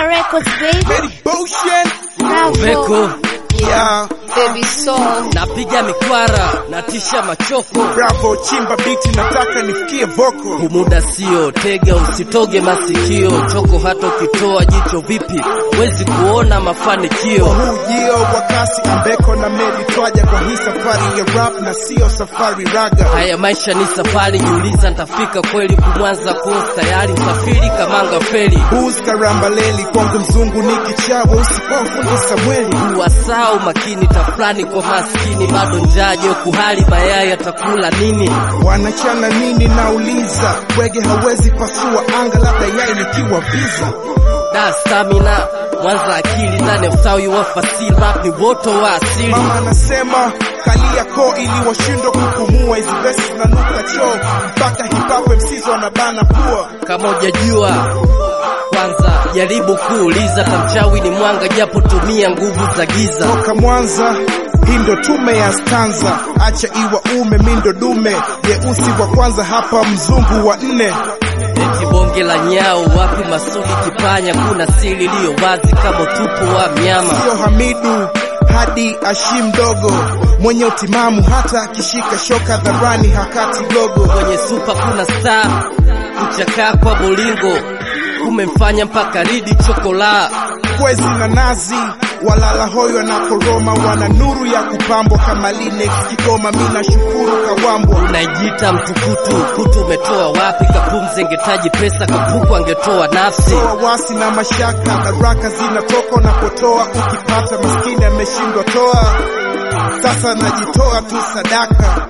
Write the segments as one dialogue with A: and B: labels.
A: Fire Records, baby.
B: Betty Boshen.
A: Bravo.
C: Veko
B: Yeah.
A: Baby Soul.
C: napiga mikwara natisha machoko
B: Bravo, chimba biti, nataka nifikie voko.
C: humuda sio tega usitoge masikio choko hata ukitoa jicho vipi wezi kuona mafanikio
B: Huu jio wa kasi ambeko na meli twaja kwa hii safari ya rap na sio safari raga.
C: haya maisha ni safari jiuliza ntafika kweli kumwanza kosi tayari msafiri kamanga feri
B: Booze karambaleli kwangu mzungu ni kichawa usipofundi Samweli.
C: wasao makini tafulani kwa maskini bado njaje kuhali mayai atakula nini
B: Wanachana nini nauliza, bwege hawezi pasua anga, labda yai likiwa visa.
C: da stamina mwanza akili ndani ya usawi wa fasili rap ni woto wa asili
B: Mama anasema kalia koo ili washindwe kupumua, hizi vesi zinanuka choo mpaka hip hop MCs wanabana pua.
C: kama hujajua kwanza jaribu kuuliza tamchawi ni mwanga japo tumia nguvu za giza
B: Toka Mwanza hii ndo tume ya stanza, acha iwa ume mindo dume, jeusi wa kwanza hapa, mzungu wa nne.
C: eti bonge la nyao wapi masudi kipanya kuna siri iliyo wazi kama utupu wa mnyama
B: Sio Hamidu hadi Ashim dogo mwenye utimamu, hata akishika shoka dharani hakati gogo.
C: kwenye supa kuna star kuchakaa kwa bolingo kumemfanya mpaka ridi chokola
B: Kwezi na nazi walala hoyo na koroma, wana nuru ya kupambwa kama Linex Kigoma. Mina shukuru Kawambwa
C: unaijita mtukutu kutu umetoa wapi kapumze ngetaji pesa kapuku angetoa nafsi
B: toa wasi na mashaka, baraka zinatoka unapotoa. Ukipata maskini ameshindwa toa, sasa najitoa tu sadaka.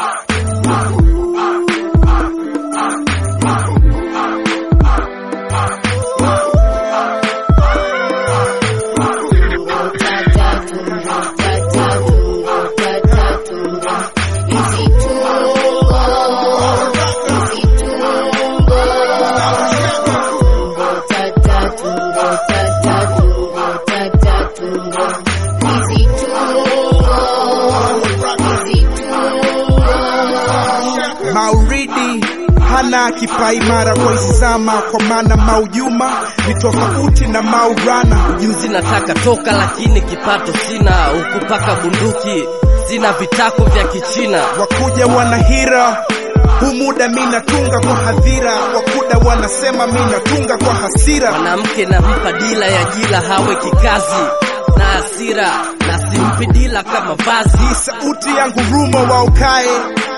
B: Mauridi hana kipaimara koisama, kwa maana Maujuma ni tofauti na Maurana.
C: juzi nataka toka lakini kipato sina ukupaka bunduki sina vitako vya kichina
B: Wakuja wanahira huu muda mi natunga kwa hadhira, wakuda wanasema mi natunga kwa hasira.
C: mwanamke nampa dila ya jila hawe kikazi na hasira na simpi dila kama vazi
B: Hii sauti yangu rumo wa ukae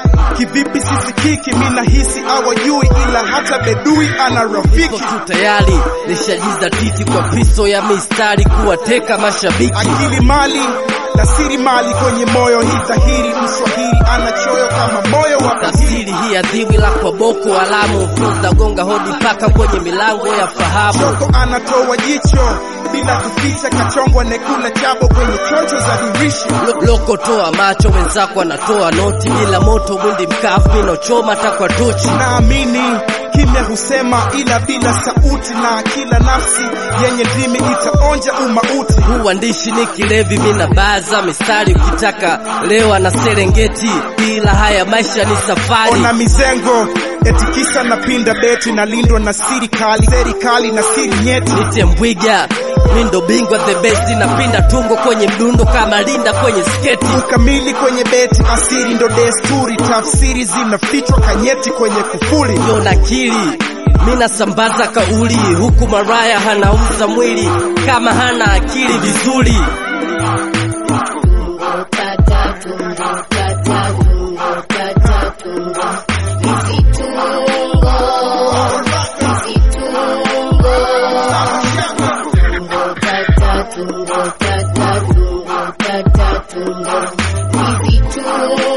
B: kivipi sisikiki, mi nahisi awajui, ila hata bedui ana
C: Ipo
B: rafiki.
C: tu tayari nishajiza titi kwa piso ya mistari kuwateka mashabiki
B: Akili mali na siri mali kwenye moyo, hii dhahiri. Mswahili ana choyo kama moyo wa bahiri.
C: tafsiri hii adhiwi la kwa boko alamu funza gonga hodi paka kwenye milango ya fahamu
B: Choko anatoa jicho bila kuficha, kachongwa nekula chabo kwenye chocho za dirisha.
C: Lo- loko toa macho wenzako anatoa noti bila moto mwindi mkavu inochoma takwa tochi
B: Naamini kimya husema, ila bila sauti, na kila nafsi yenye ndimi itaonja umauti.
C: huu uandishi ni kilevi mina baza mistari ukitaka lewa na serengeti ila haya maisha ni safari
B: Ona mizengo eti kisa napinda beti, nalindwa na siri kali, serikali na siri nyeti.
C: nite mbwiga mi ndo bingwa the best napinda tungo kwenye mdundo kama linda kwenye sketi
B: Ukamili kwenye beti, asiri ndo desturi, tafsiri zinafichwa kanyeti kwenye kufuli.
C: yo nakili mi nasambaza kauli huku maraya hanauza mwili kama hana akili vizuri
A: Tungo,